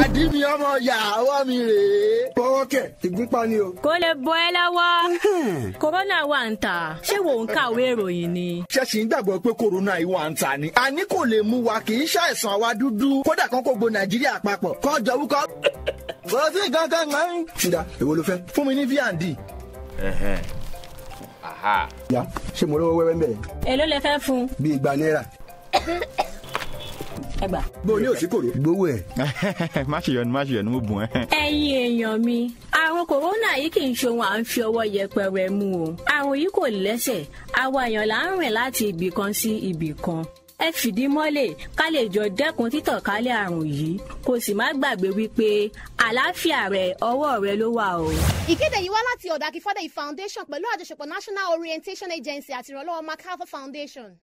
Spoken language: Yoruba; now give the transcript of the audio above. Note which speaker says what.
Speaker 1: pàdí mi ọmọ yàwó mi rèé.
Speaker 2: fọwọ́ kẹ̀ ìgúnpá ni o.
Speaker 3: kó lè bọ́ ẹ lọ́wọ́. kòrónà wà ń tà ṣé wò ń kàwé ìròyìn ni.
Speaker 1: ṣẹ́sì ń gbàgbọ́ pé kòrónà yìí wà ń ta ni. àní kò lè mú wa kì í ṣàìsàn àwa dúdú kódà kan kò gbo nàìjíríà papọ̀ kọ́ jọ wúkọ́. kò sí nǹkan kan kan.
Speaker 2: ṣùdà èwo ló fẹ́.
Speaker 1: fún mi ní v&d.
Speaker 4: aha
Speaker 2: ya ṣé mo lówó wẹ́wẹ́ ń bẹ̀.
Speaker 3: èló lè fẹ́ fún.
Speaker 2: bí igba náírà.
Speaker 3: ẹ gbà.
Speaker 2: bó o ní òsì kòrò. gbowó ẹ̀.
Speaker 4: má ṣe yọnu má ṣe yọnu mo bùn ẹ.
Speaker 3: ẹ̀yin èèyàn mi àrùn kòrónà yìí kì í ṣe ohun à ń fi ọwọ́ yẹpẹrẹ mú o àrùn yìí kò lẹ́sẹ̀ àwa èèyàn là ń rìn láti ibì kan sí ibì kan ẹ fìdí mọ́lẹ̀ ká lè jọ dẹ́kun títànkálẹ̀ àrùn yìí kò sì má gbàgbé wípé àlàáfíà rẹ ọwọ́ rẹ ló wà o.
Speaker 5: ìkéde yìí wá láti ọ̀dọ̀ akífọ́dé foundation pẹ̀lú àjọṣepọ̀ national orientation agency àti ìrànlọ́wọ́ macarthur foundation.